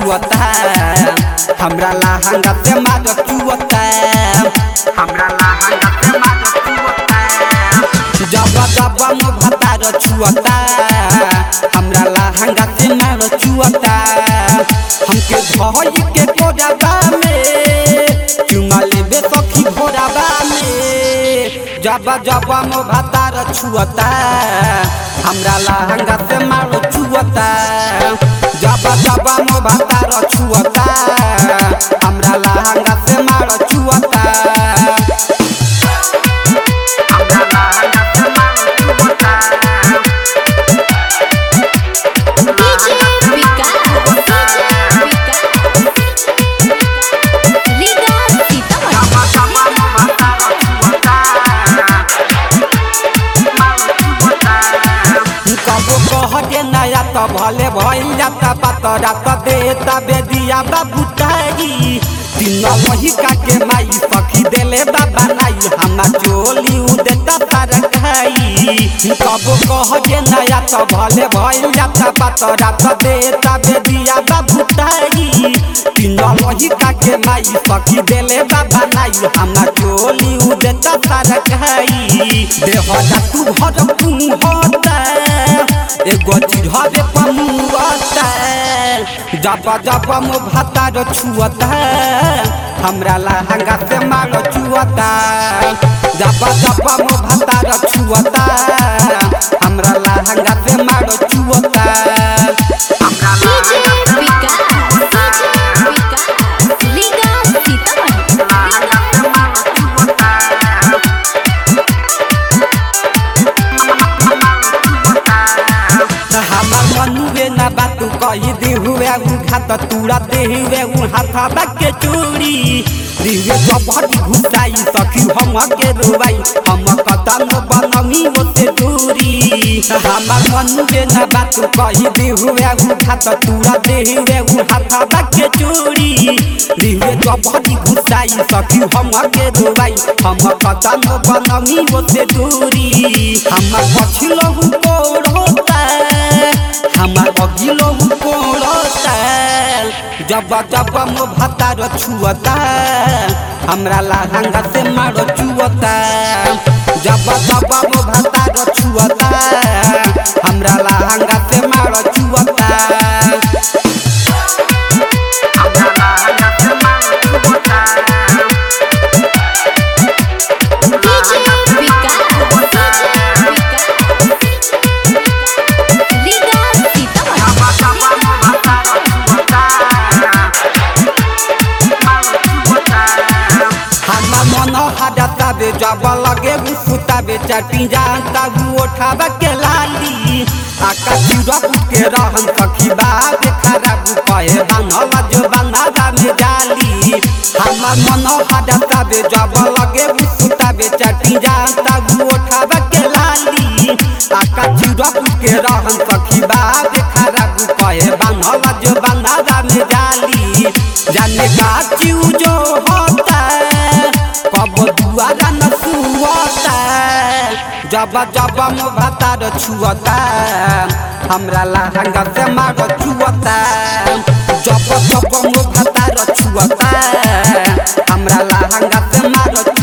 छुअता हमरा लहंगा से मार चुअता हमरा लहंगा से मार चुअता जब जब मो भतार छुअता हमरा लहंगा से मार चुअता हमके धोई के कोडबा में चुमा लेबे सखी भोरबा में जब जब मो भतार छुअता हमरा लहंगा से मार चुअता जब जब मो भतार छुअता हमरा लहंगा से मार चुअता हमरा लहंगा से मार चुअता DJ विकास DJ विकास लीगा सीतामढ़ी कबो कहते नया तो भले भइल जाता बात रात देता बेदिया बाबू तारी दिन वही काके माई सखी देले बाबा नाई हमा चोली उ देता तार खाई कबो कहते नया तो भले भइल जाता बात रात देता बेदिया बाबू तारी दिन वही काके माई सखी देले बाबा नाई हमा चोली उ देता तार खाई देह तू भर होता एगो चिढ़ावे पमुआता जब जब मो भातार छुअता हमरा लहंगा से मार चुअता जब जब मो भातार छुअता हमरा लहंगा से मार चुअता हमरा DJ विकास DJ विकास लीगा सीतामढ़ी हमार मनुए ना बात कही दी हुए उ घात तूरा दे हुए उ हाथा बाके चोरी दिवे जबड़ी घुसाई सखी हम के रोवाई हम कदम बनमी ओते दूरी हमार मनुए ना बात कही दी हुए उ घात तूरा दे हुए उ हाथा बाके चोरी दिवे जबड़ी घुसाई सखी हम के रोवाई हम कदम बनमी ओते दूरी हम पछिलो कोड़ोता हमार अगिलो कोड़ता जब जब मो भतार छुअता हमरा लहंगा से मार चुअता जब जब मो भतार छुअता हमरा लहंगा से मार चुअता हमरा लहंगा से मार चुअता DJ विकास DJ विकास लीगा सीतामढ़ी हमा मन हडता बे जब लगे सुता बे चटी जानता उठावा के लाली आकाश रख के रहन सखी बाबे खराब कहे बानला जो बानला में जाली हमा मन हडता बे जब लगे सुता बे चटी जानता उठावा के लाली आकाश रख के रहन सखी बाबे खराब कहे बानला जो बानला में जाली जाने का चीज जो होता कब दुआरा न सुवता जब जब मो भातार छुअता हमरा लहंगा से मार चुअता जब जब मो भातार छुअता हमरा लहंगा से मार